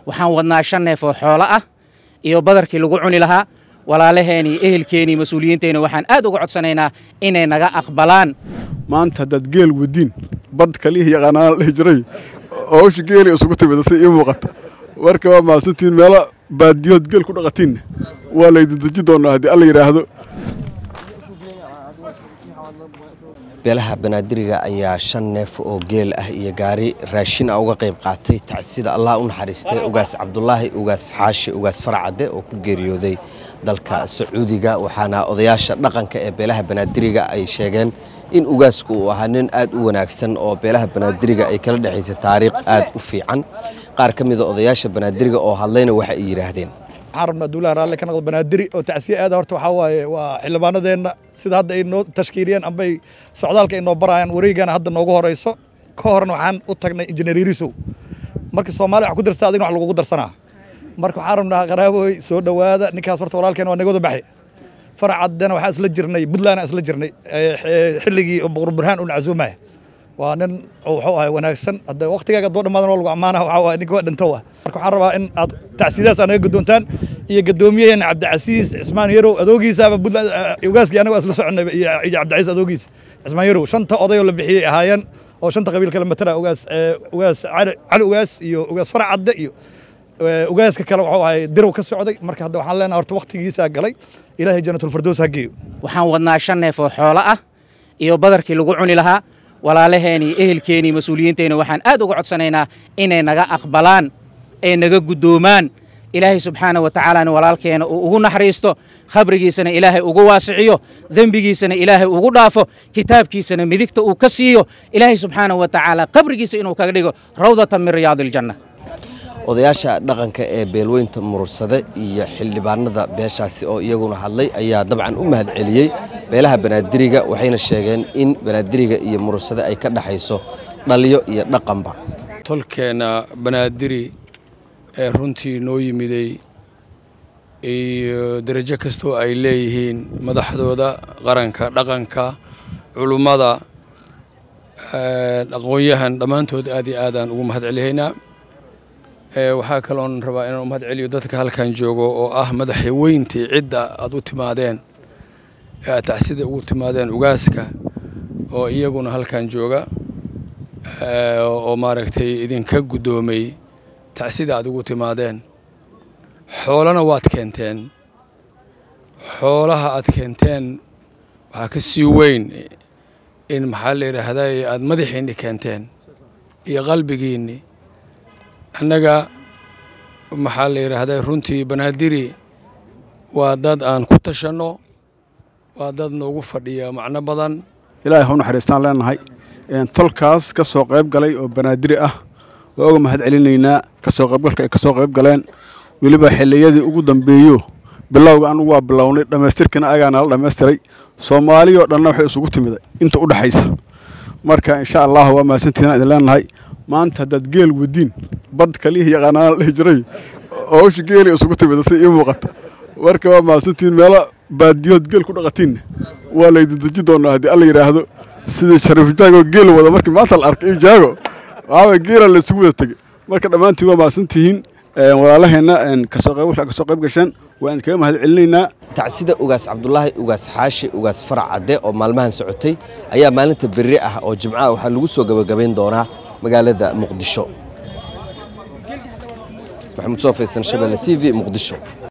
waxaan wadnaa shan neef oo xoolo ah iyo badarkii lagu cuni lahaa walaalaheenii ehelkeenii mas-uuliyiinteenna waxaan aad uga codsanaynaa inay naga aqbalaan maanta haddaad geel wadiin bad kaliya yaqaanaan la dhihi jiray hawsha geeli isugu timida si ii muuqata warka waa mahadsantihiin meelo baadiyood geel ku dhaqatiinna waa laydin deji doonaa haddii alla yidhaahdo beelaha banaadiriga ayaa shan neef oo geel ah iyo gaari raashin ah uga qayb qaatay tacsida allah u naxariistay ugaas cabdulaahi ugaas xaashi ugaas farcadde oo ku geeriyooday dalka sacuudiga waxaana odayaasha dhaqanka ee beelaha banaadiriga ay sheegeen in ugaasku uu ahaa nin aad u wanaagsan oo beelaha banaadiriga ay kala dhexaysay taariikh aad u fiican qaar ka mida odayaasha banaadiriga oo hadlayna waxa ay yidhaahdeen waxaan rabnaa duulaha raalli ka noqdo banaadiri oo tacsiye aada horta waxaa waaye waa xildhibaanadeenna sida hadda ay noo tashkiiliyeen ambay socdaalka ay noo barayaan wareegana hadda noogu horeyso ka horna waxaan u tagnay injineer yarisow marka soomaaliya wax ku darsta adigna wax lagugu darsanaa marka waxaan rabnaa qaraaboy soo dhowaada ninkaas horta walaalkeen waa nagooda baxay faracaddana waxaan isla jirnay puntland aan isla jirnay xilligii boqor burhaan uu nacasuumaya waa nin wuxuu ahay wanaagsan hadda waqtigaaga doo dhamaadan waa lagu ammaana waxaa waaye ninka waa dhinto wa marka waxaan rabaa in aad tacsiidaas aa naga guddoontaan iyo gadoomiyaheena cabdicasiis cismaan yarow adoogiisaaba puntland ugaaskii anaga waa isla soconnay iyo cabdicasiis adoogiis cismaan yarow shanta oday oo la bixiyey ahaayeen oo shanta qabiil kala matala ugaas ugaas cali ugaas iyo ugaas faracadde iyo ugaaska kale wuxuu ahay dirow ka socday marka hadda waxaan leenahay horta waqtigiisaa galay ilaahay janatulfardoos ha geeyo waxaan wadnaa shan neef oo xoolo ah iyo badarkii lagu cuni lahaa walaalaheenii ehelkeenii mas-uuliyiinteenna waxaan aad uga codsanaynaa inay naga aqbalaan ee naga guddoomaan ilaahay subxaana wa tacaalaana walaalkeena uu ugu naxariisto khabrigiisana ilaahay ugu waasiciyo dembigiisana ilaahay ugu dhaafo kitaabkiisana midigta uu ka siiyo ilaahay subxaana wa tacaala qabrigiisa inuu kaga dhigo rawdatan min riyaadi iljanna odayaasha dhaqanka ee beelweynta murursade iyo xildhibaanada beeshaasi oo iyaguna hadlay ayaa dabcan u mahad celiyey beelaha banaadiriga waxayna sheegeen in banaadiriga iyo murursade ay ka dhexayso dhaliyo iyo dhaqanba tolkeenna banaadiri ee runtii noo yimiday iyo derajo kastoo ay leeyihiin madaxdooda qaranka dhaqanka culummada aqoon-yahan dhammaantood aad iyo aadaan ugu mahad celihaynaa waxaa kaloon rabaa inaan u mahad celiyo dadka halkan joogo oo ah madaxi weyntii cidda aad u timaadeen ee aad tacsida ugu timaadeen ugaaska oo iyaguna halkan jooga oo maaragtay idinka guddoomay tacsida aad ugu timaadeen xoolana waad keenteen xoolaha aad keenteen waxaa ka sii weyn in maxaa la yidhaahdaa aad madaxiinni keenteen iyo qalbigiinni annaga maxaa la yidhaahdaa runtii banaadiri waa dad aan ku tashanno waa dad noogu fadhiya macno badan ilaahay hau naxariistaan leenahay tolkaas ka soo qayb galay oo banaadiri ah waa uga mahad celinaynaa kasoo qaybgalka ay ka soo qayb galeen weliba xilliyadii ugu dambeeyo bilowga anugu waa bilownay dhammaystirkiina agaa nala dhammaystiray soomaaliyoo dhanna waxay isugu timiday inta u dhexaysa marka insha allah waa mahadsantihiin idin leenahay maanta haddaad geel wadiin bad kaliya yaqaanaan la dhihi jiray hawsha geeli isugu timida si ii muuqata warka waa mahadsantihiin meelo baadiyood geel ku dhaqatiinna waa laydin deji doonaa haddii alla yidhaahdo sidii shariif jaago geel wada markii maanta la arkay jaago waxaaba geela la isugu wada tegey marka dhammaantiin waa mahadsantihiin walaalaheenna kasoo qayb kasoo qayb gasheen waan idinkaga mahad celinaynaa tacsida ugaas cabdulaahi ugaas xaashi ugaas farac cadde oo maalmahan socotay ayaa maalinta berri ah oo jimcaha waxaa lagu soo gabagabayn doonaa magaalada muqdisho maxamuud soo faysan shabelle t v muqdisho